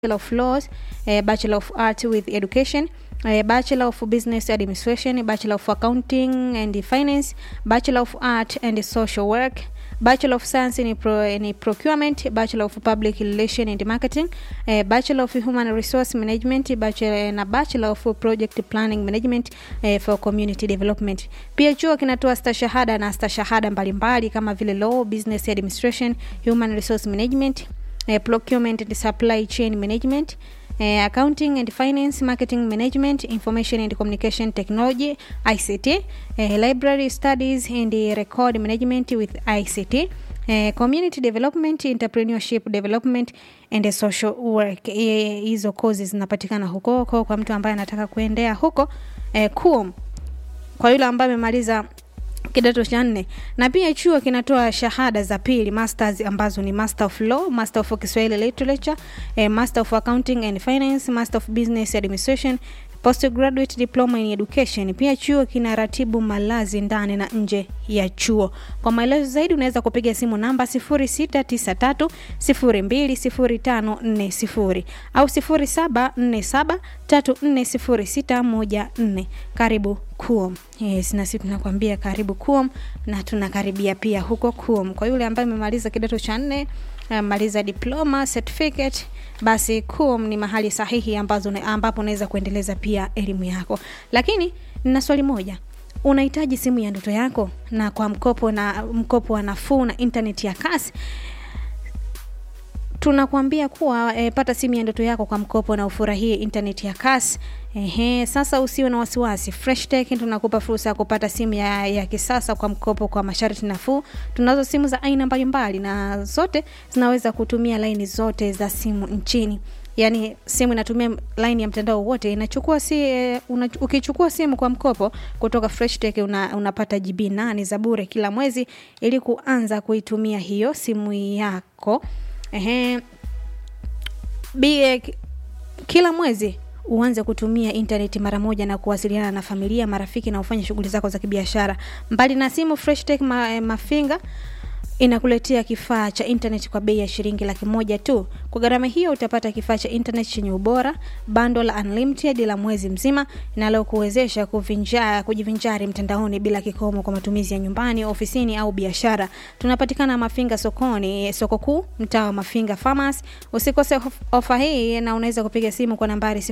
Bachelor of Laws, uh, Bachelor of Arts with Education, uh, Bachelor of Business Administration, Bachelor of Accounting and Finance, Bachelor of Art and Social Work, Bachelor of Science in, Pro, in Procurement, Bachelor of Public Relation and Marketing, uh, Bachelor of Human Resource Management, Bachelor na Bachelor of Project Planning Management uh, for Community Development. Pia chuo kinatoa stashahada na stashahada mbalimbali kama vile Law, Business Administration, Human Resource Management, uh, Procurement and Supply Chain Management, uh, Accounting and Finance, Marketing Management, Information and Communication Technology, ICT, uh, Library Studies and uh, Record Management with ICT, uh, Community Development, Entrepreneurship Development and uh, Social Work. Eh, Hizo kozi zinapatikana huko huko kwa mtu ambaye anataka kuendea huko eh, KUOM kwa yule ambaye amemaliza kidato cha nne na pia chuo kinatoa shahada za pili masters ambazo ni master of law master of kiswahili literature eh, master of accounting and finance master of business administration postgraduate diploma in education pia chuo kinaratibu malazi ndani na nje ya chuo kwa maelezo zaidi unaweza kupiga simu namba 0693 020540 au 0747 340614 karibu kuom yes, na sisi tunakwambia karibu kuom na tunakaribia pia huko kuom kwa yule ambaye amemaliza kidato cha nne maliza diploma certificate basi kuom ni mahali sahihi ambazo ambapo unaweza kuendeleza pia elimu yako lakini nina swali moja unahitaji simu ya ndoto yako na kwa mkopo na mkopo wa nafuu na internet ya kasi tunakuambia kuwa e, pata simu ya ndoto yako kwa mkopo na ufurahie internet ya kasi Ehe, sasa usiwe na wasiwasi. Fresh Tech tunakupa fursa ya kupata simu ya, ya kisasa kwa mkopo kwa masharti nafuu. Tunazo simu za aina mbalimbali na zote zinaweza kutumia laini zote za simu nchini. Yaani simu inatumia line ya mtandao wote inachukua si eh, una, ukichukua simu kwa mkopo kutoka Fresh Tech una, unapata GB 8 za bure kila mwezi ili kuanza kuitumia hiyo simu yako. Ehe. Bie, kila mwezi uanze kutumia intaneti mara moja na kuwasiliana na familia marafiki na ufanye shughuli zako za kibiashara mbali na simu fresh tech ma, mafinga inakuletea kifaa cha internet kwa bei ya shilingi laki moja tu kwa gharama hiyo utapata kifaa cha internet chenye ubora bando la unlimited la mwezi mzima linalokuwezesha kujivinjari mtandaoni bila kikomo kwa matumizi ya nyumbani ofisini au biashara tunapatikana mafinga sokoni soko kuu mtaa wa mafinga farmers usikose ofa hii na unaweza kupiga simu kwa nambari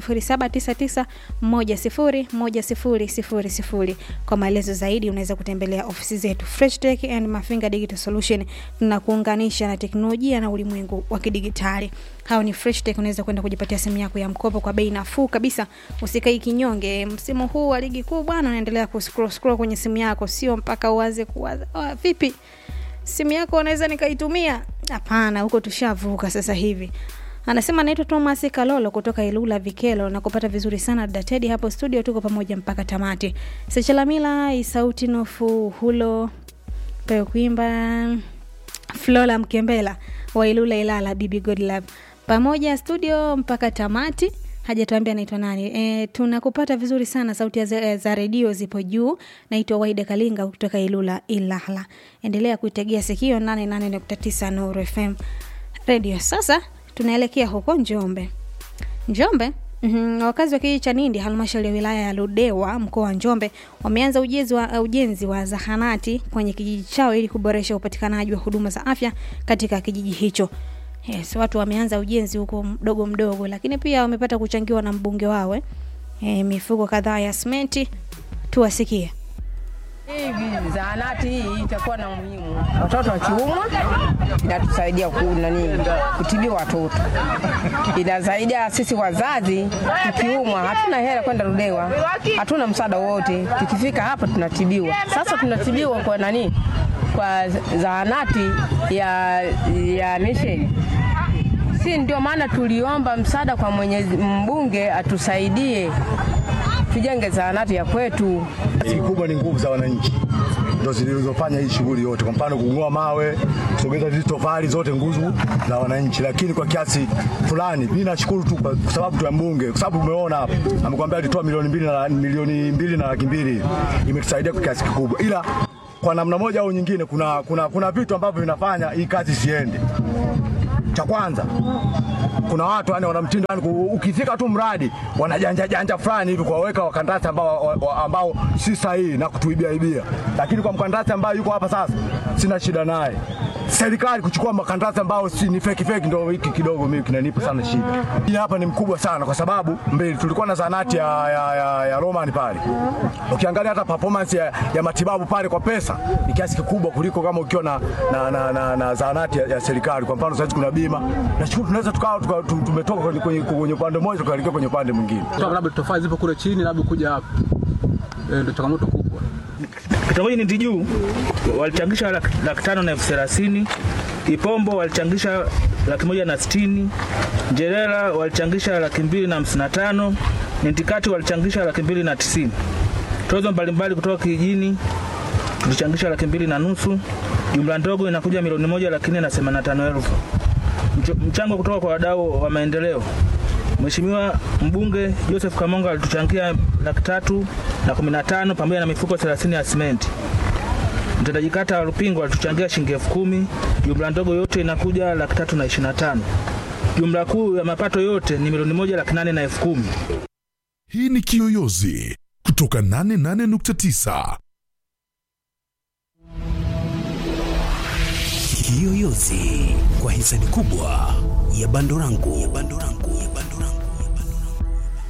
0799101000 kwa maelezo zaidi unaweza kutembelea ofisi zetu fresh tech and mafinga digital solution tunakuunganisha na teknolojia na ulimwengu wa kidigitali hao ni fresh tech unaweza kwenda kujipatia simu yako ya mkopo kwa bei nafuu kabisa usikai kinyonge msimu huu wa ligi kuu bwana unaendelea kuscroll scroll kwenye simu yako sio mpaka uanze kuwaza oh, vipi simu yako unaweza nikaitumia hapana huko tushavuka sasa hivi anasema naitwa thomas kalolo kutoka ilula vikelo na kupata vizuri sana datedi hapo studio tuko pamoja mpaka tamati sechalamila isauti nofu hulo pewe kuimba flora mkembela wa ilula ilala bibi godlove pamoja studio mpaka tamati hajatuambia naitwa nani e, tunakupata vizuri sana sauti za, za redio zipo juu naitwa waida kalinga kutoka ilula ilala endelea kuitegea sikio 88.9 nuru fm redio sasa tunaelekea huko njombe njombe Mm-hmm. Wakazi wa kijiji cha Nindi, halmashauri ya wilaya ya Ludewa, mkoa wa Njombe, wameanza ujenzi wa, ujenzi wa zahanati kwenye kijiji chao ili kuboresha upatikanaji wa huduma za afya katika kijiji hicho. Yes, watu wameanza ujenzi huko mdogo mdogo, lakini pia wamepata kuchangiwa na mbunge wawe e, mifuko kadhaa ya simenti. Tuwasikie. Hii zahanati hii itakuwa na umuhimu. Watoto wakiumwa inatusaidia nani kutibiwa watoto, inasaidia sisi wazazi. Tukiumwa hatuna hela kwenda Ludewa, hatuna msaada wote. Tukifika hapa tunatibiwa. Sasa tunatibiwa kwa nani? Kwa zahanati ya, ya mission si ndio maana tuliomba msaada kwa Mwenyezi mbunge atusaidie tujenge zahanati ya kwetu. Kikubwa ni nguvu za wananchi ndo zilizofanya hii shughuli yote. Kwa mfano, kung'oa mawe, kusogeza hizi tofali, zote nguvu za wananchi, lakini kwa kiasi fulani mimi nashukuru tu kwa sababu tu ya mbunge, kwa sababu umeona hapa amekwambia alitoa milioni mbili na milioni mbili na laki mbili, imetusaidia kwa kiasi kikubwa, ila kwa namna moja au nyingine, kuna kuna kuna vitu ambavyo vinafanya hii kazi siende. Cha kwanza kuna watu yani wana mtindo yani ku- ukifika tu mradi wanajanja janja fulani hivi kuwaweka wakandarasi ambao, wa- wa- ambao si sahihi na kutuibia ibia, lakini kwa mkandarasi ambaye yuko hapa sasa sina shida naye. Serikali kuchukua makandarasi ambao si ni feki feki, ndio hiki kidogo mimi kinanipa sana shida. Hii hapa ni mkubwa sana, kwa sababu mbele tulikuwa na zanati ya, ya, ya, ya Roman pale, ukiangalia hata performance ya, ya matibabu pale kwa pesa ni kiasi kikubwa kuliko kama ukiwa na, na, na, na, na zahanati ya, ya serikali. Kwa mfano sasa kuna bima, nashukuru tunaweza tukawa tuka, tu- tumetoka kwenye, kwenye, kwenye upande mmoja tukaelekea kwenye upande mwingine. Kwa labda tofali zipo kule chini, labda kuja hapa Eh, ndio changamoto kubwa. Kitongoji Niti Juu walichangisha laki laki tano na elfu thelathini. Ipombo walichangisha laki moja na sitini. Njerera walichangisha laki mbili na hamsini na tano. Nintikati walichangisha laki mbili na tisini. Tozo mbalimbali kutoka kijijini tulichangisha laki mbili na nusu. Jumla ndogo inakuja milioni moja laki nne na themanini na tano elfu. Mcho- Mchango kutoka kwa wadau wa maendeleo Mheshimiwa mbunge Joseph Kamonga alituchangia laki tatu na kumi na tano pamoja na mifuko 30 ya simenti. Mtendaji kata wa Lupingo alituchangia shilingi elfu kumi. Jumla ndogo yote inakuja laki tatu na ishirini na tano. Jumla kuu ya mapato yote ni milioni moja laki nane na elfu kumi. Hii ni Kiyoyozi kutoka 88.9. Kiyoyozi kwa hisani kubwa ya Bandorangu. Ya Bandorangu. Ya Bandorangu. Ya Bandorangu.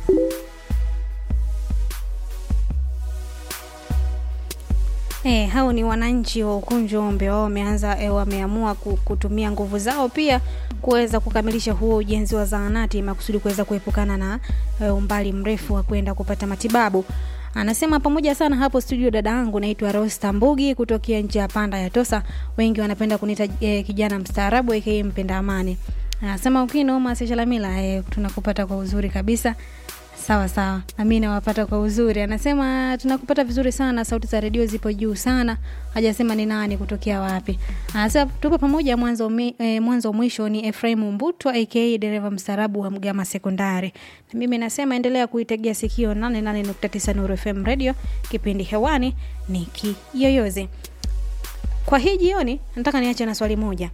E, hao ni wananchi wa Ukunjombe wao wameanza e, wameamua ku- kutumia nguvu zao pia kuweza kukamilisha huo ujenzi wa zahanati makusudi kuweza kuepukana na e, umbali mrefu wa kwenda kupata matibabu. Anasema pamoja sana hapo studio, dada yangu naitwa Rosta Mbugi kutokea nchi ya Panda ya Tosa. Wengi wanapenda kuniita e, kijana mstaarabu aka mpenda amani. Anasema ukinoma Seshalamila, e, tunakupata kwa uzuri kabisa. Sawa sawa, nami nawapata kwa uzuri. Anasema tunakupata vizuri sana, sauti za redio zipo juu sana. Hajasema ni nani kutokea wapi. Anasema tupo pamoja mwanzo mi, eh, mwanzo mwisho. Ni Efraim Mbutwa aka dereva mstarabu wa Mgama Sekondari. Na mimi nasema endelea kuitegea sikio 88.9 Nuru FM Radio, kipindi hewani ni Kiyoyozi. Kwa hii jioni nataka niache na swali moja.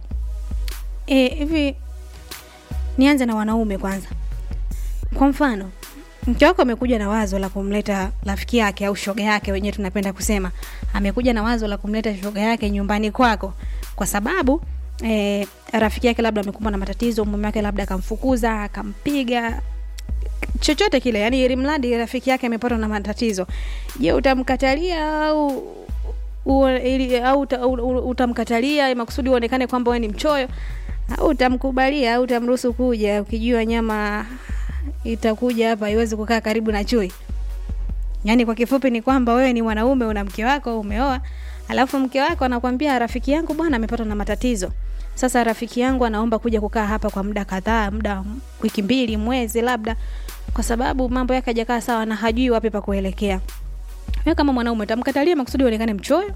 Eh, hivi nianze na wanaume kwanza. Kwa mfano, mke wako amekuja na wazo la kumleta rafiki yake au shoga yake, wenyewe tunapenda kusema, amekuja na wazo la kumleta shoga yake nyumbani kwako kwa sababu eh, rafiki yake labda amekumbwa na matatizo, mume wake labda akamfukuza, akampiga chochote kile, yani ili mradi rafiki yake amepatwa na matatizo. Je, utamkatalia au u, ili, au uta, u, u, utamkatalia makusudi uonekane kwamba wewe ni mchoyo au utamkubalia au utamruhusu kuja ukijua nyama itakuja hapa iwezi kukaa karibu na chui yaani kwa kifupi ni kwamba wewe ni mwanaume una mke wako umeoa alafu mke wako anakwambia rafiki yangu bwana amepatwa na matatizo sasa rafiki yangu anaomba kuja kukaa hapa kwa muda kadhaa muda wiki mbili mwezi labda kwa sababu mambo yake hajakaa sawa na hajui wapi pa kuelekea wewe kama mwanaume utamkatalia makusudi uonekane mchoyo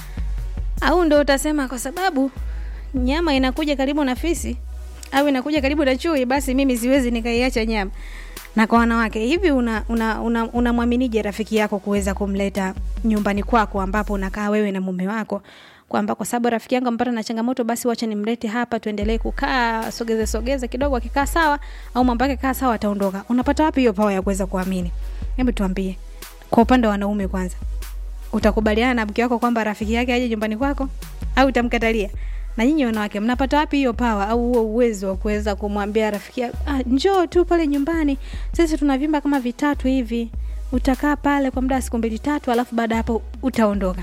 au ndo utasema kwa sababu nyama inakuja karibu na fisi au inakuja karibu na chui basi mimi siwezi nikaiacha nyama na kwa wanawake hivi unamwaminije una, una, unamwaminije rafiki yako kuweza kumleta nyumbani kwako ambapo unakaa wewe na mume wako kwamba kwa sababu rafiki yangu ampata na changamoto basi wacha nimlete hapa tuendelee kukaa sogeze sogeze kidogo akikaa sawa au mambo yake kaa sawa ataondoka unapata wapi hiyo pawa ya kuweza kuamini hebu tuambie kwa upande wa wanaume kwanza utakubaliana na mke wako kwamba rafiki yake aje nyumbani kwako au utamkatalia na nyinyi wanawake mnapata wapi hiyo pawa au huo uwezo wa kuweza kumwambia rafiki yako ah, njoo tu pale nyumbani sisi tuna vyumba kama vitatu hivi utakaa pale kwa muda wa siku mbili tatu alafu baada ya hapo utaondoka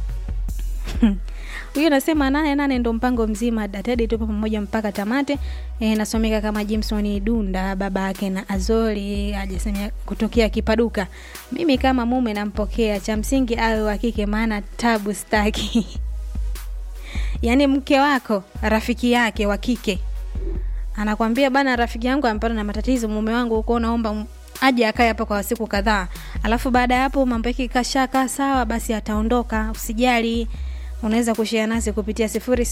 huyo anasema nane nane ndo mpango mzima datedi tupo pamoja mpaka tamate e, nasomeka kama jimson dunda baba yake na azori ajasema kutokea kipaduka mimi kama mume nampokea cha msingi awe wa kike maana tabu staki yaani mke wako rafiki yake wa kike anakwambia bana rafiki yangu amepata na matatizo mume wangu huko naomba m- aje akae hapa kwa siku kadhaa alafu baada ya hapo mambo yake kashakaa sawa basi ataondoka usijali unaweza kushia nasi kupitia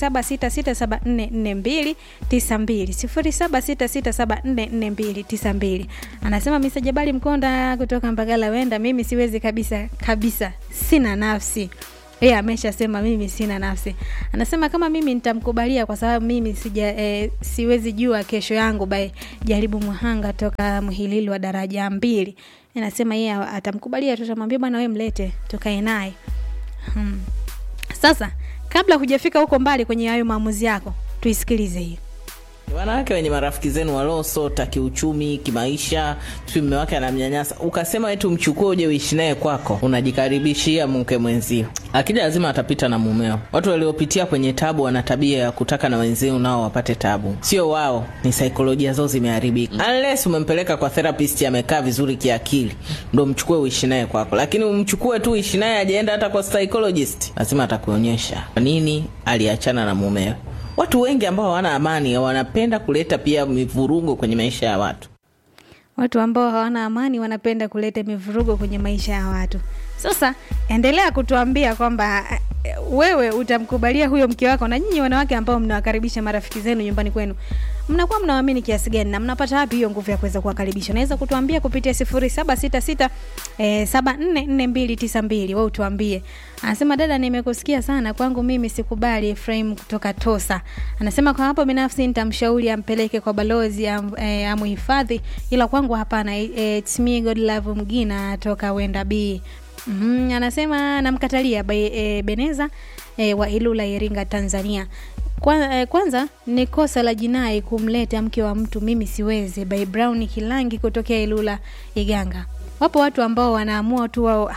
0766744292 anasema misa jabali mkonda kutoka mbagala wenda mimi siwezi kabisa kabisa sina nafsi yeye ameshasema mimi sina nafsi anasema kama mimi nitamkubalia kwa sababu mimi sija e, siwezi jua kesho yangu by jaribu mhanga toka mhilili wa daraja mbili anasema yeye atamkubalia tu atamwambia bwana we mlete tukae naye hmm. sasa kabla hujafika huko mbali kwenye hayo maamuzi yako tuisikilize hiyo wanawake wenye marafiki zenu waliosota kiuchumi kimaisha sijui mme wake anamnyanyasa ukasema eti umchukue uje uishi naye kwako unajikaribishia mke mwenzio akija lazima atapita na mumeo watu waliopitia kwenye tabu wana tabia ya kutaka na wenzio nao wapate tabu sio wao ni saikolojia zao zimeharibika unless umempeleka kwa therapist amekaa vizuri kiakili ndo mchukue uishi naye kwako lakini umchukue tu uishi naye ajaenda hata kwa psychologist lazima atakuonyesha kwa nini aliachana na mumewe watu wengi ambao hawana amani wanapenda kuleta pia mivurugo kwenye maisha ya watu watu ambao hawana amani wanapenda kuleta mivurugo kwenye maisha ya watu sasa endelea kutuambia kwamba eh, wewe utamkubalia huyo mke wako na nyinyi wanawake ambao mnawakaribisha marafiki zenu nyumbani kwenu mnakuwa mnawaamini kiasi gani na mnapata wapi hiyo nguvu ya kuweza kuwakaribisha unaweza kutuambia kupitia sifuri saba sita sita saba nne nne mbili tisa mbili we utuambie anasema dada nimekusikia sana kwangu mimi sikubali efraim kutoka tosa anasema kwa hapo binafsi nitamshauri ampeleke kwa balozi am, e, amuhifadhi ila kwangu hapana e, it's me god love mgina toka wenda b mm, anasema namkatalia by, e, beneza e, wa ilula iringa tanzania Kwa, eh, kwanza ni kosa la jinai kumleta mke wa mtu mimi siwezi by brown kilangi kutokea ilula iganga wapo watu ambao wanaamua tu wao "Ah,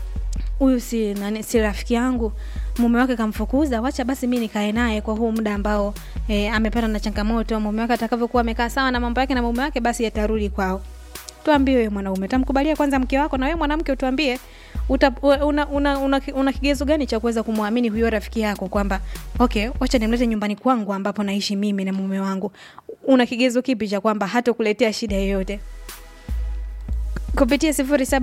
huyu si, nani, si rafiki yangu mume wake kamfukuza wacha basi mi nikae naye kwa huu muda ambao e, amepata na changamoto mume wake atakavyokuwa amekaa sawa na mambo yake na mume wake basi yatarudi kwao tuambie wewe mwanaume tamkubalia kwanza mke wako na wewe mwanamke utuambie uta, una, una, una, una, una kigezo gani cha kuweza kumwamini huyo rafiki yako kwamba okay wacha nimlete nyumbani kwangu ambapo naishi mimi na mume wangu una kigezo kipi cha kwamba hata kuletea shida yoyote kupitia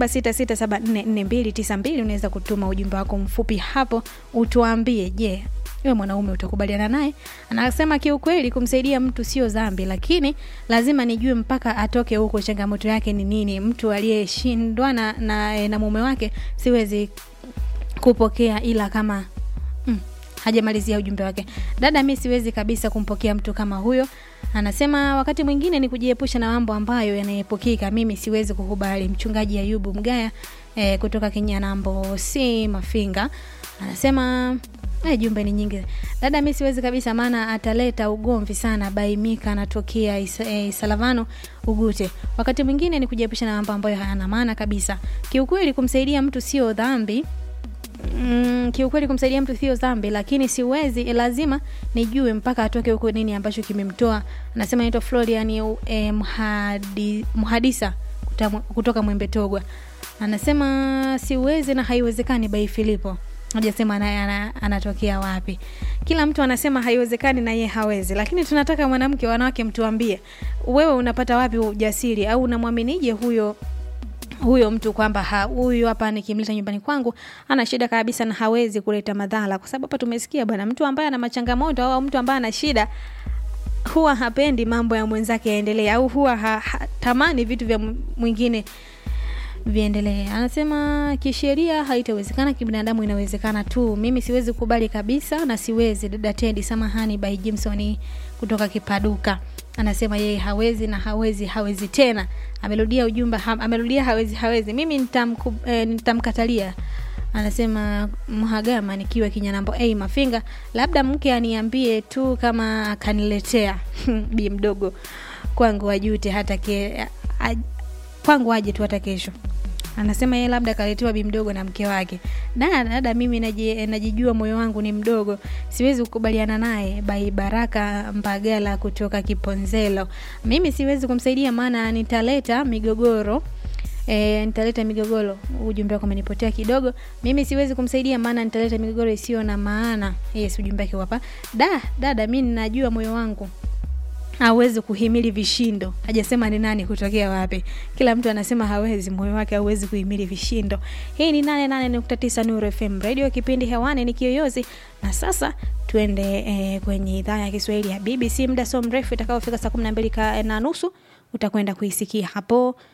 0766744292 unaweza kutuma ujumbe wako mfupi hapo utuambie je yeah, wewe mwanaume utakubaliana naye anasema kiukweli kumsaidia mtu sio dhambi lakini lazima nijue mpaka atoke huko changamoto yake ni nini mtu aliyeshindwa na, na, na mume wake siwezi kupokea ila kama mm, hajamalizia ujumbe wake dada mi siwezi kabisa kumpokea mtu kama huyo anasema wakati mwingine ni kujiepusha na mambo ambayo yanaepukika mimi siwezi kukubali mchungaji ayubu mgaya eh, kutoka kinyanambo si mafinga anasema Eh, jumbe ni nyingi dada mi siwezi kabisa maana ataleta ugomvi sana baimika anatokea is, eh, isalavano ugute wakati mwingine ni kujiepusha na mambo ambayo hayana maana kabisa kiukweli kumsaidia mtu sio dhambi Mm, kiukweli kumsaidia mtu sio dhambi lakini siwezi lazima nijue mpaka atoke huko nini ambacho kimemtoa anasema naitwa florian eh, mhadi, mhadisa kuta- kutoka mwembe togwa anasema siwezi na haiwezekani bai filipo hajasema naye ana, anatokea wapi kila mtu anasema haiwezekani na ye hawezi lakini tunataka mwanamke wanawake mtuambie wewe unapata wapi ujasiri au unamwaminije huyo huyo mtu kwamba ha- huyu hapa nikimleta nyumbani kwangu ana shida kabisa na hawezi kuleta madhara kwa sababu hapa tumesikia bwana mtu ambaye ana machangamoto au mtu ambaye ana shida huwa hapendi mambo ya mwenzake yaendelee au huwa ha, ha, tamani vitu vya mw- mwingine viendelee anasema kisheria haitawezekana kibinadamu inawezekana tu mimi siwezi kubali kabisa na siwezi dada tendi samahani by jimson kutoka kipaduka anasema yeye hawezi na hawezi hawezi tena amerudia ujumbe ha, amerudia hawezi hawezi mimi nitamku, eh, nitamkatalia anasema mhagama nikiwa kinyanambo a mafinga labda mke aniambie tu kama akaniletea bi mdogo kwangu ajute hata ke, a, kwangu aje tu hata kesho anasema yeye labda akaletewa bi mdogo na mke wake dada dada mimi naji- najijua moyo wangu ni mdogo siwezi kukubaliana naye bai baraka mbagala kutoka kiponzelo mimi siwezi kumsaidia maana nitaleta migogoro E, nitaleta migogoro ujumbe wako umenipotea kidogo mimi siwezi kumsaidia maana nitaleta migogoro isiyo na maana yes ujumbe wake hapa da dada mi ninajua moyo wangu hawezi kuhimili vishindo hajasema ni nani kutokea wapi kila mtu anasema hawezi moyo wake hauwezi kuhimili vishindo hii ni 88.9 nuru fm radio kipindi hewani ni kiyoyozi na sasa tuende eh, kwenye idhaa ya kiswahili ya bbc muda so mrefu itakaofika saa 12 ka- na nusu utakwenda kuisikia hapo